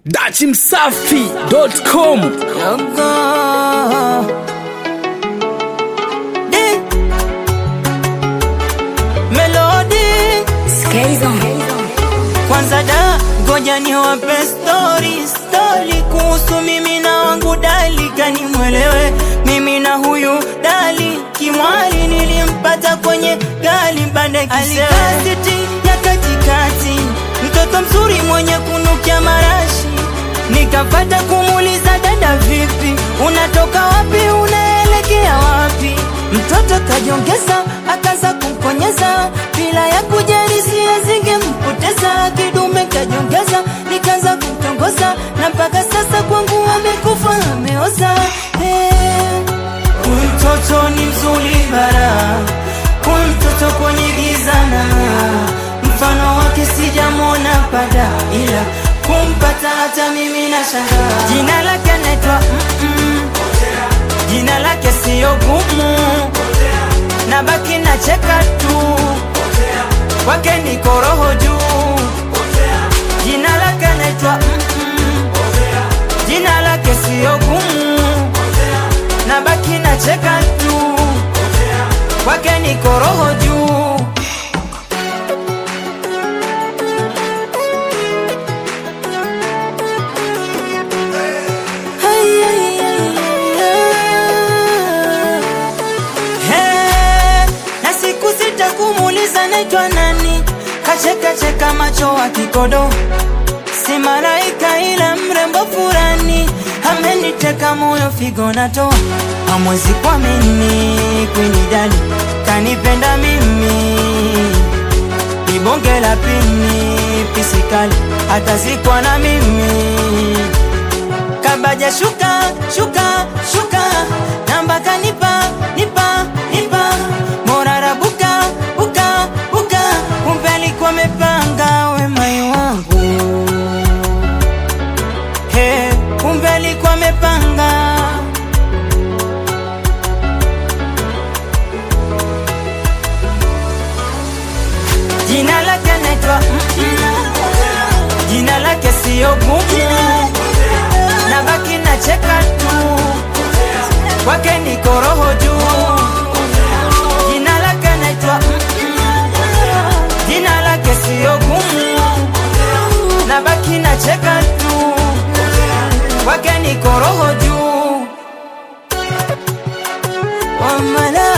dachimsafi.com Yogo. Di. Melody kwanza da ngoja niwape story story kuhusu mimi na wangu dali kani mwelewe mimi na huyu dali kimwali nilimpata kwenye gali bande kiseasiti ya katikati mtoto mzuri mwenye kunukia marashi nikapata kumuuliza dada vipi unatoka wapi unaelekea wapi mtoto kajongeza akaza kumkonyeza bila ya kujali sia zingempoteza kidume kajongeza nikaanza kumtongoza na mpaka sasa kwangu amekufa ameoza hey. Huyu mtoto ni mzuri bara, huyu mtoto kwenye giza na mfano wake sijamwona pada, ila kumpata hata mimi na shangaa. Jina lake anaitwa mm-mm. jina lake siyo gumu, na baki na cheka tu, kwake niko roho juu. Jina lake anaitwa mm-mm. jina lake siyo gumu na baki na cheka tu, kwake niko roho juu. Ai, ai, ai, ai. Hey, na siku sita kumuuliza naitwa nani, kacheka cheka macho wa kikodo si malaika ila mrembo furani ameniteka moyo figo natoa hamwezi kwa mimi kunidali kanipenda mimi ni bonge la pini pisikali atazikwa na mimi kabaja shuka shuka shuka namba kanipa nipa nipa morara buka buka buka kumbe alikuwa amepanga wemai wangu He, kumbe alikuwa amepanga jina lake naitwa jina lake siyo gumu na baki na cheka tu kwake niko roho juu jina lake naitwa jina lake siyo gumu na baki na cheka tu kwake niko roho juu Wamala